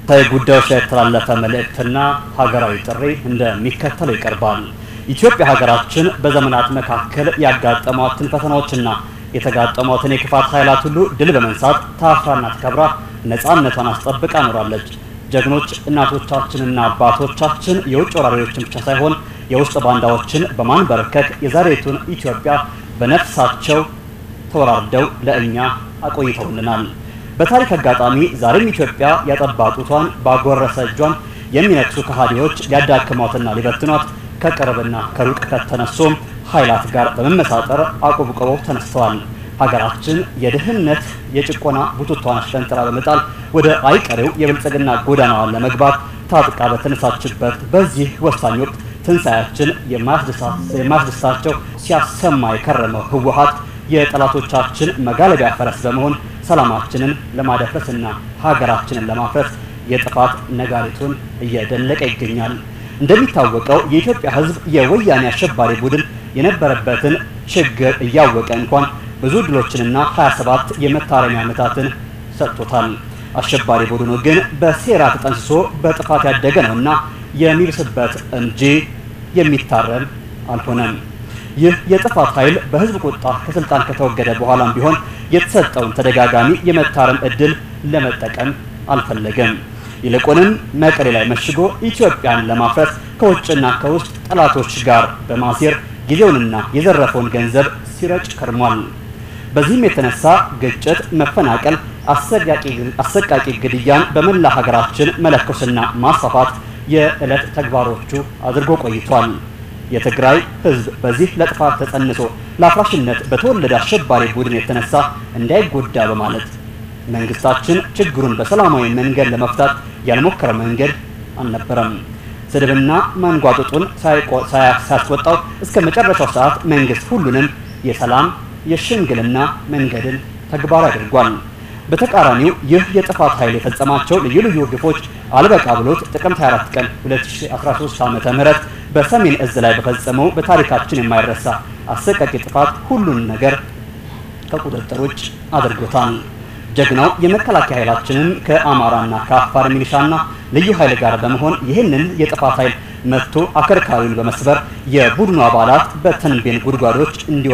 ጉዳዮች ላይ የተላለፈ መልእክትና ሀገራዊ ጥሪ እንደሚከተለው ይቀርባል። ኢትዮጵያ ሀገራችን በዘመናት መካከል ያጋጠሟትን ፈተናዎችና የተጋጠሟትን የክፋት ኃይላት ሁሉ ድል በመንሳት ታፍራና ተከብራ ነፃነቷን አስጠብቃ ኖራለች። ጀግኖች እናቶቻችንና አባቶቻችን የውጭ ወራሪዎችን ብቻ ሳይሆን የውስጥ ባንዳዎችን በማንበርከክ የዛሬቱን ኢትዮጵያ በነፍሳቸው ተወራርደው ለእኛ አቆይተውልናል። በታሪክ አጋጣሚ ዛሬም ኢትዮጵያ ያጠባ ጡቷን ባጎረሰ እጇን የሚነክሱ ከሃዲዎች ሊያዳክሟትና ሊበትኗት ከቅርብና ከሩቅ ከተነሱም ኃይላት ጋር በመመሳጠር አቆብቁበው ተነስተዋል። ሀገራችን የድህነት የጭቆና ቡትቷን አሽቀንጥራ በመጣል ወደ አይቀሬው የብልጽግና ጎዳናዋን ለመግባት ታጥቃ በተነሳችበት በዚህ ወሳኝ ወቅት ትንሣኤያችን የማያስደስታቸው ሲያሰማ የከረመው ህወሓት የጠላቶቻችን መጋለቢያ ፈረስ በመሆን ሰላማችንን ለማደፍረስና ሀገራችንን ለማፍረስ የጥፋት ነጋሪቱን እየደለቀ ይገኛል። እንደሚታወቀው የኢትዮጵያ ሕዝብ የወያኔ አሸባሪ ቡድን የነበረበትን ችግር እያወቀ እንኳን ብዙ ድሎችንና 27 የመታረሚያ ዓመታትን ሰጥቶታል። አሸባሪ ቡድኑ ግን በሴራ ተጠንስሶ በጥፋት ያደገ ነውና የሚብስበት እንጂ የሚታረም አልሆነም። ይህ የጥፋት ኃይል በህዝብ ቁጣ ከስልጣን ከተወገደ በኋላም ቢሆን የተሰጠውን ተደጋጋሚ የመታረም እድል ለመጠቀም አልፈለገም። ይልቁንም መቀሌ ላይ መሽጎ ኢትዮጵያን ለማፍረስ ከውጭና ከውስጥ ጠላቶች ጋር በማሴር ጊዜውንና የዘረፈውን ገንዘብ ሲረጭ ከርሟል። በዚህም የተነሳ ግጭት፣ መፈናቀል፣ አሰቃቂ ግድያን በመላ ሀገራችን መለኮስና ማስፋፋት የዕለት ተግባሮቹ አድርጎ ቆይቷል። የትግራይ ህዝብ በዚህ ለጥፋት ተጸንሶ ለአፍራሽነት በተወለደ አሸባሪ ቡድን የተነሳ እንዳይጎዳ በማለት መንግስታችን ችግሩን በሰላማዊ መንገድ ለመፍታት ያልሞከረ መንገድ አልነበረም። ስድብና ማንጓጠጡን ሳያስወጣው እስከ መጨረሻው ሰዓት መንግስት ሁሉንም የሰላም የሽምግልና መንገድን ተግባራዊ አድርጓል። በተቃራኒው ይህ የጥፋት ኃይል የፈጸማቸው ልዩ ልዩ ግፎች አልበቃ ብሎት ጥቅምት 24 ቀን 2013 ዓ.ም በሰሜን እዝ ላይ በፈጸመው በታሪካችን የማይረሳ አሰቃቂ ጥፋት ሁሉን ነገር ከቁጥጥር ውጭ አድርጎታል። ጀግናው የመከላከያ ኃይላችንም ከአማራና ከአፋር ሚሊሻና ልዩ ኃይል ጋር በመሆን ይህንን የጥፋት ኃይል መጥቶ አከርካሪውን በመስበር የቡድኑ አባላት በተንቤን ጉድጓዶች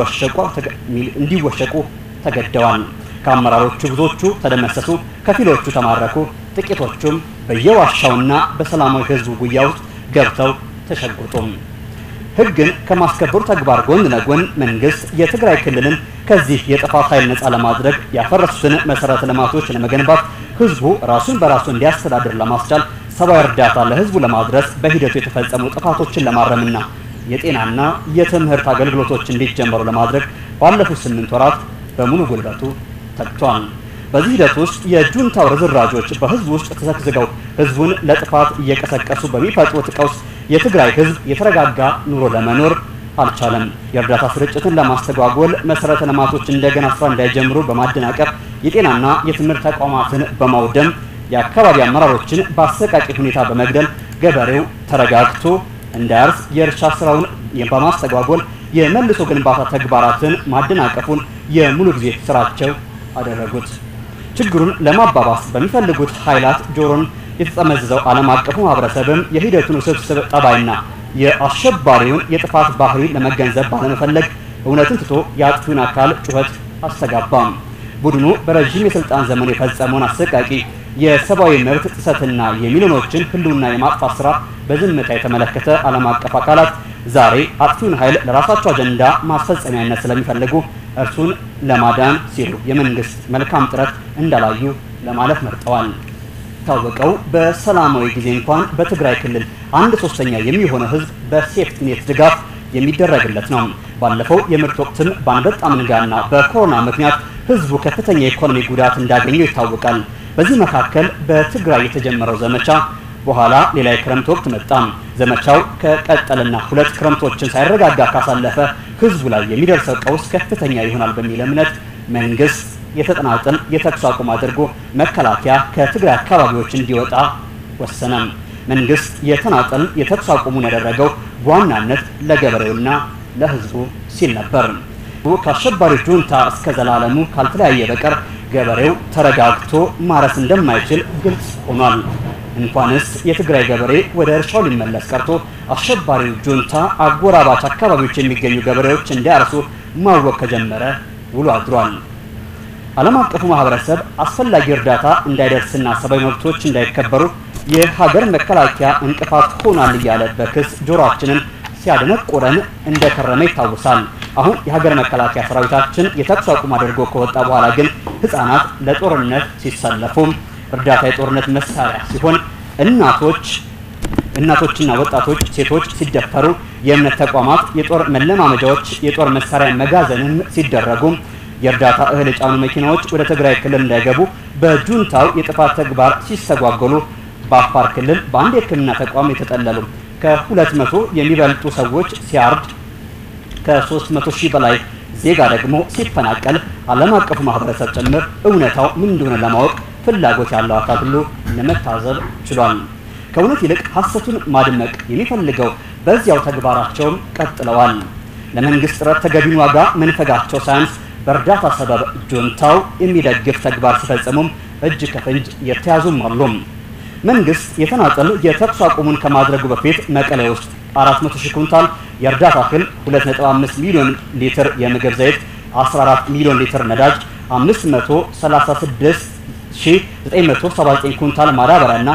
እንዲወሸቁ ተገደዋል። ከአመራሮቹ ብዙዎቹ ተደመሰሱ፣ ከፊሎቹ ተማረኩ፣ ጥቂቶቹም በየዋሻውና በሰላማዊ ህዝቡ ጉያ ውስጥ ገብተው ተሸጉጡም። ህግን ከማስከበሩ ተግባር ጎን ለጎን መንግስት የትግራይ ክልልን ከዚህ የጥፋት ኃይል ነፃ ለማድረግ ያፈረሱትን መሰረተ ልማቶች ለመገንባት ህዝቡ ራሱን በራሱ እንዲያስተዳድር ለማስቻል ሰብአዊ እርዳታ ለህዝቡ ለማድረስ በሂደቱ የተፈጸሙ ጥፋቶችን ለማረምና የጤናና የትምህርት አገልግሎቶች እንዲጀመሩ ለማድረግ ባለፉት ስምንት ወራት በሙሉ ጉልበቱ ተግቷል። በዚህ ሂደት ውስጥ የጁንታው ርዝራጆች በህዝብ ውስጥ ተሰግዝገው ህዝቡን ለጥፋት እየቀሰቀሱ በሚፈጥሩት ቀውስ የትግራይ ህዝብ የተረጋጋ ኑሮ ለመኖር አልቻለም። የእርዳታ ስርጭትን ለማስተጓጎል መሰረተ ልማቶች እንደገና ስራ እንዳይጀምሩ በማደናቀፍ የጤናና የትምህርት ተቋማትን በማውደም የአካባቢ አመራሮችን በአሰቃቂ ሁኔታ በመግደል ገበሬው ተረጋግቶ እንዳያርስ የእርሻ ስራውን በማስተጓጎል የመልሶ ግንባታ ተግባራትን ማደናቀፉን የሙሉ ጊዜ ስራቸው አደረጉት። ችግሩን ለማባባስ በሚፈልጉት ኃይላት ጆሮን የተጠመዘዘው ዓለም አቀፉ ማህበረሰብም የሂደቱን ውስብስብ ጠባይና የአሸባሪውን የጥፋት ባህሪ ለመገንዘብ ባለመፈለግ እውነትን ትቶ የአጥፊውን አካል ጩኸት አስተጋባም። ቡድኑ በረዥም የስልጣን ዘመኑ የፈጸመውን አሰቃቂ የሰብአዊ መብት ጥሰትና የሚሊዮኖችን ህልውና የማጥፋት ስራ በዝምታ የተመለከተ ዓለም አቀፍ አካላት ዛሬ አጥፊውን ኃይል ለራሳቸው አጀንዳ ማስፈጸሚያነት ስለሚፈልጉ እርሱን ለማዳን ሲሉ የመንግስት መልካም ጥረት እንዳላዩ ለማለፍ መርጠዋል። ታወቀው በሰላማዊ ጊዜ እንኳን በትግራይ ክልል አንድ ሶስተኛ የሚሆነው ህዝብ በሴፍቲኔት ድጋፍ የሚደረግለት ነው። ባለፈው የምርት ወቅትም በአንበጣ መንጋና በኮሮና ምክንያት ህዝቡ ከፍተኛ የኢኮኖሚ ጉዳት እንዳገኘው ይታወቃል። በዚህ መካከል በትግራይ የተጀመረው ዘመቻ በኋላ ሌላ የክረምት ወቅት መጣ። ዘመቻው ከቀጠልና ሁለት ክረምቶችን ሳይረጋጋ ካሳለፈ ህዝቡ ላይ የሚደርሰው ቀውስ ከፍተኛ ይሆናል በሚል እምነት መንግስት የተጠናጠል የተኩስ አቁም አድርጎ መከላከያ ከትግራይ አካባቢዎች እንዲወጣ ወሰነ። መንግስት የተናጠል የተኩስ አቁሙን ያደረገው በዋናነት ለገበሬውና ለህዝቡ ሲል ነበር። ከአሸባሪ ጁንታ እስከ ዘላለሙ ካልተለያየ በቀር ገበሬው ተረጋግቶ ማረስ እንደማይችል ግልጽ ሆኗል። እንኳንስ የትግራይ ገበሬ ወደ እርሻው ሊመለስ ቀርቶ አሸባሪው ጁንታ አጎራባች አካባቢዎች የሚገኙ ገበሬዎች እንዲያርሱ ማወቅ ከጀመረ ውሎ አድሯል። ዓለም አቀፉ ማህበረሰብ አስፈላጊ እርዳታ እንዳይደርስና ሰብአዊ መብቶች እንዳይከበሩ የሀገር መከላከያ እንቅፋት ሆኗል እያለ በክስ ጆሮአችንን ሲያደነቁረን እንደከረመ ይታወሳል። አሁን የሀገር መከላከያ ሰራዊታችን የተኩስ አቁም አድርጎ ከወጣ በኋላ ግን ህጻናት ለጦርነት ሲሰለፉ እርዳታ የጦርነት መሳሪያ ሲሆን እናቶች እናቶችና ወጣቶች ሴቶች ሲደፈሩ የእምነት ተቋማት የጦር መለማመጃዎች የጦር መሳሪያ መጋዘንም ሲደረጉ የእርዳታ እህል የጫኑ መኪናዎች ወደ ትግራይ ክልል እንዳይገቡ በጁንታው የጥፋት ተግባር ሲስተጓጎሉ በአፋር ክልል በአንድ የሕክምና ተቋም የተጠለሉ ከሁለት መቶ የሚበልጡ ሰዎች ሲያርድ ከሶስት መቶ ሺህ በላይ ዜጋ ደግሞ ሲፈናቀል ዓለም አቀፉ ማህበረሰብ ጭምር እውነታው ምን እንደሆነ ለማወቅ ፍላጎት ያለው አካል ሁሉ ለመታዘብ ችሏል። ከእውነት ይልቅ ሐሰቱን ማድመቅ የሚፈልገው በዚያው ተግባራቸውም ቀጥለዋል። ለመንግስት ጥረት ተገቢውን ዋጋ መንፈጋቸው ሳያንስ በእርዳታ ሰበብ ጁንታው የሚደግፍ ተግባር ሲፈጽሙም እጅ ከፍንጅ የተያዙም አሉ። መንግስት የተናጠል የተኩስ አቁሙን ከማድረጉ በፊት መቀሌ ውስጥ 400 ሺህ ኩንታል የእርዳታ እህል፣ 2.5 ሚሊዮን ሊትር የምግብ ዘይት፣ 14 ሚሊዮን ሊትር ነዳጅ፣ 536979 ኩንታል ማዳበሪያ እና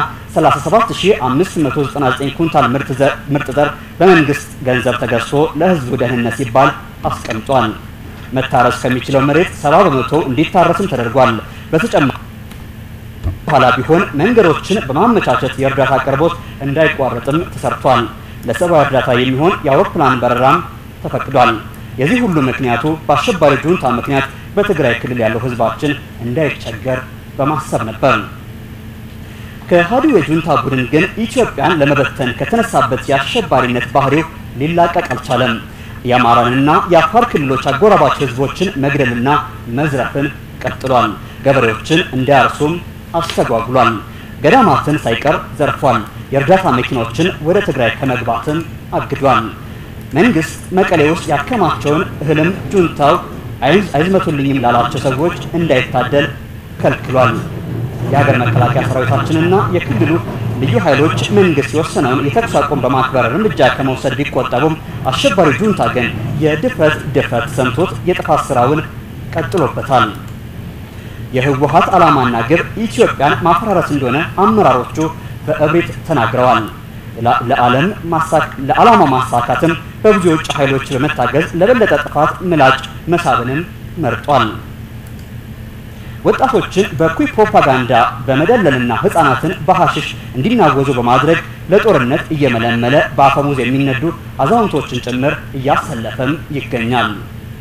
37599 ኩንታል ምርጥ ዘር በመንግስት ገንዘብ ተገዝቶ ለህዝቡ ደህንነት ሲባል አስቀምጧል። መታረስ ከሚችለው መሬት 70 በመቶ እንዲታረስም ተደርጓል። በተጨማሪ በኋላ ቢሆን መንገዶችን በማመቻቸት የእርዳታ አቅርቦት እንዳይቋረጥም ተሰርቷል። ለሰብአዊ እርዳታ የሚሆን የአውሮፕላን በረራም ተፈቅዷል። የዚህ ሁሉ ምክንያቱ በአሸባሪ ጁንታ ምክንያት በትግራይ ክልል ያለው ህዝባችን እንዳይቸገር በማሰብ ነበር። ከሃዲው የጁንታ ቡድን ግን ኢትዮጵያን ለመበተን ከተነሳበት የአሸባሪነት ባህሪው ሊላቀቅ አልቻለም። የአማራንና የአፋር ክልሎች አጎራባች ህዝቦችን መግደልና መዝረፍን ቀጥሏል። ገበሬዎችን እንዳያርሱም አስተጓጉሏል። ገዳማትን ሳይቀር ዘርፏል። የእርዳታ መኪኖችን ወደ ትግራይ ከመግባትም አግዷል። መንግስት መቀሌ ውስጥ ያከማቸውን እህልም ጁንታው አይዝመቱልኝም ላላቸው ሰዎች እንዳይታደል ከልክሏል። የሀገር መከላከያ ሰራዊታችንና የክልሉ ልዩ ኃይሎች መንግስት የወሰነውን የተኩስ አቁም በማክበር እርምጃ ከመውሰድ ቢቆጠቡም አሸባሪ ጁንታ ግን የድፍረት ድፍረት ሰምቶት የጥፋት ስራውን ቀጥሎበታል። የህወሀት ዓላማና ግብ ኢትዮጵያን ማፈራረስ እንደሆነ አመራሮቹ በእብሪት ተናግረዋል። ለዓላማ ማሳካትም በብዙ የውጭ ኃይሎች በመታገዝ ለበለጠ ጥፋት ምላጭ መሳብንም መርጧል። ወጣቶችን በኩይ ፕሮፓጋንዳ በመደለልና ህፃናትን በሐሽሽ እንዲናወዙ በማድረግ ለጦርነት እየመለመለ በአፈሙዝ የሚነዱ አዛውንቶችን ጭምር እያሰለፈም ይገኛል።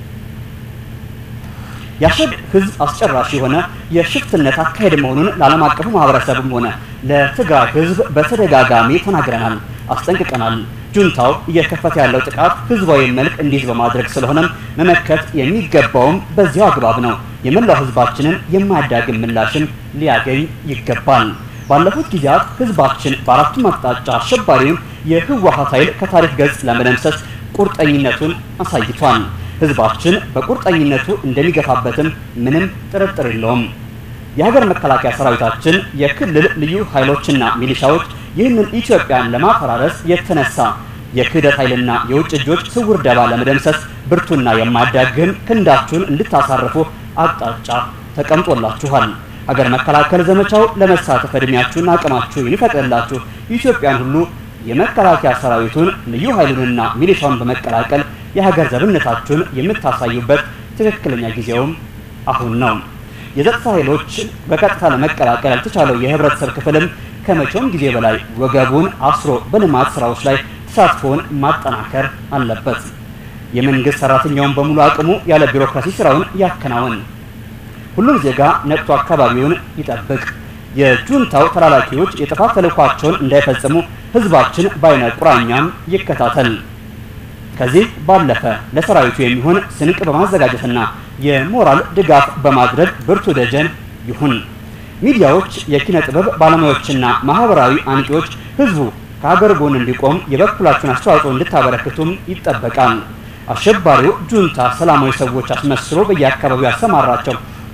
የአሸብ ህዝብ አስጨራሽ የሆነ የሽፍትነት አካሄድ መሆኑን ለዓለም አቀፉ ማህበረሰብም ሆነ ለትግራይ ህዝብ በተደጋጋሚ ተናግረናል፣ አስጠንቅቀናል። ጁንታው እየከፈተ ያለው ጥቃት ህዝባዊ መልክ እንዲይዝ በማድረግ ስለሆነም መመከት የሚገባውም በዚያው አግባብ ነው። የመላው ህዝባችንን የማያዳግም ምላሽም ሊያገኝ ይገባል። ባለፉት ጊዜያት ህዝባችን በአራቱም አቅጣጫ አሸባሪውን የህወሀት ኃይል ከታሪክ ገጽ ለመደምሰስ ቁርጠኝነቱን አሳይቷል። ህዝባችን በቁርጠኝነቱ እንደሚገፋበትም ምንም ጥርጥር የለውም። የሀገር መከላከያ ሰራዊታችን፣ የክልል ልዩ ኃይሎችና ሚሊሻዎች ይህንን ኢትዮጵያን ለማፈራረስ የተነሳ የክህደት ኃይልና የውጭ እጆች ስውር ደባ ለመደምሰስ ብርቱና የማያዳግም ክንዳችሁን እንድታሳርፉ አቅጣጫ ተቀምጦላችኋል። ሀገር መከላከል ዘመቻው ለመሳተፍ እድሜያችሁና አቅማችሁ የሚፈቅድላችሁ ኢትዮጵያን ሁሉ የመከላከያ ሰራዊቱን ልዩ ኃይሉንና ሚሊሻውን በመቀላቀል የሀገር ዘብነታችሁን የምታሳዩበት ትክክለኛ ጊዜውም አሁን ነው። የጸጥታ ኃይሎች በቀጥታ ለመቀላቀል ያልተቻለው የህብረተሰብ ክፍልም ከመቼውም ጊዜ በላይ ወገቡን አስሮ በልማት ስራዎች ላይ ተሳትፎውን ማጠናከር አለበት። የመንግስት ሰራተኛውን በሙሉ አቅሙ ያለ ቢሮክራሲ ስራውን ያከናውን። ሁሉም ዜጋ ነቅቶ አካባቢውን ይጠብቅ። የጁንታው ተላላኪዎች የጥፋት ተልዕኳቸውን እንዳይፈጽሙ ህዝባችን በአይነ ቁራኛም ይከታተል። ከዚህ ባለፈ ለሰራዊቱ የሚሆን ስንቅ በማዘጋጀትና የሞራል ድጋፍ በማድረግ ብርቱ ደጀን ይሁን። ሚዲያዎች፣ የኪነ ጥበብ ባለሙያዎችና ማህበራዊ አንቂዎች ህዝቡ ከሀገር ጎን እንዲቆም የበኩላችሁን አስተዋጽኦ እንድታበረክቱም ይጠበቃል። አሸባሪው ጁንታ ሰላማዊ ሰዎች አስመስሎ በየአካባቢው ያሰማራቸው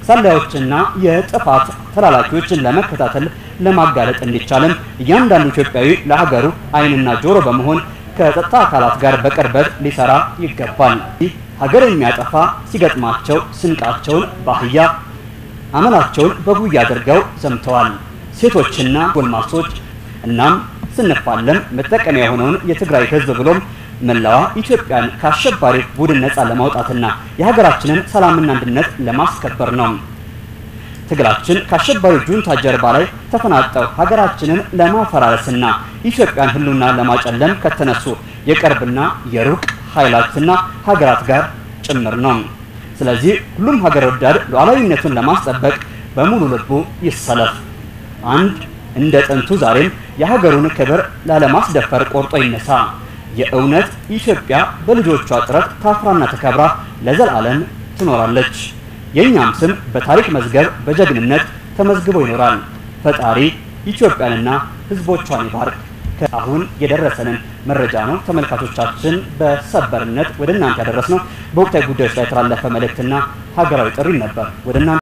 ሰላዮችና የጥፋት ተላላኪዎችን ለመከታተል ለማጋለጥ እንዲቻልም እያንዳንዱ ኢትዮጵያዊ ለሀገሩ ዓይንና ጆሮ በመሆን ከጸጥታ አካላት ጋር በቅርበት ሊሰራ ይገባል። ሀገር የሚያጠፋ ሲገጥማቸው ስንቃቸውን በአህያ አመላቸውን በጉያ አድርገው ዘምተዋል። ሴቶችና ጎልማሶች እናም ስንፋለም መጠቀሚያ የሆነውን የትግራይ ሕዝብ ብሎም መላዋ ኢትዮጵያን ከአሸባሪ ቡድን ነፃ ለማውጣትና የሀገራችንን ሰላምና አንድነት ለማስከበር ነው። ትግላችን ከአሸባሪ ጁንታ ጀርባ ላይ ተፈናጠው ሀገራችንን ለማፈራረስና ኢትዮጵያን ህልውና ለማጨለም ከተነሱ የቅርብና የሩቅ ኃይላትና ሀገራት ጋር ጭምር ነው። ስለዚህ ሁሉም ሀገር ወዳድ ሉዓላዊነቱን ለማስጠበቅ በሙሉ ልቡ ይሰለፍ። አንድ እንደ ጥንቱ ዛሬም የሀገሩን ክብር ላለማስደፈር ቆርጦ ይነሳ። የእውነት ኢትዮጵያ በልጆቿ ጥረት ታፍራና ተከብራ ለዘላለም ትኖራለች። የእኛም ስም በታሪክ መዝገብ በጀግንነት ተመዝግቦ ይኖራል። ፈጣሪ ኢትዮጵያንና ሕዝቦቿን ይባርክ። አሁን የደረሰንን መረጃ ነው ተመልካቾቻችን በሰበርነት ወደ እናንተ ያደረስነው። በወቅታዊ ጉዳዮች ላይ የተላለፈ መልእክትና ሀገራዊ ጥሪ ነበር ወደ እናንተ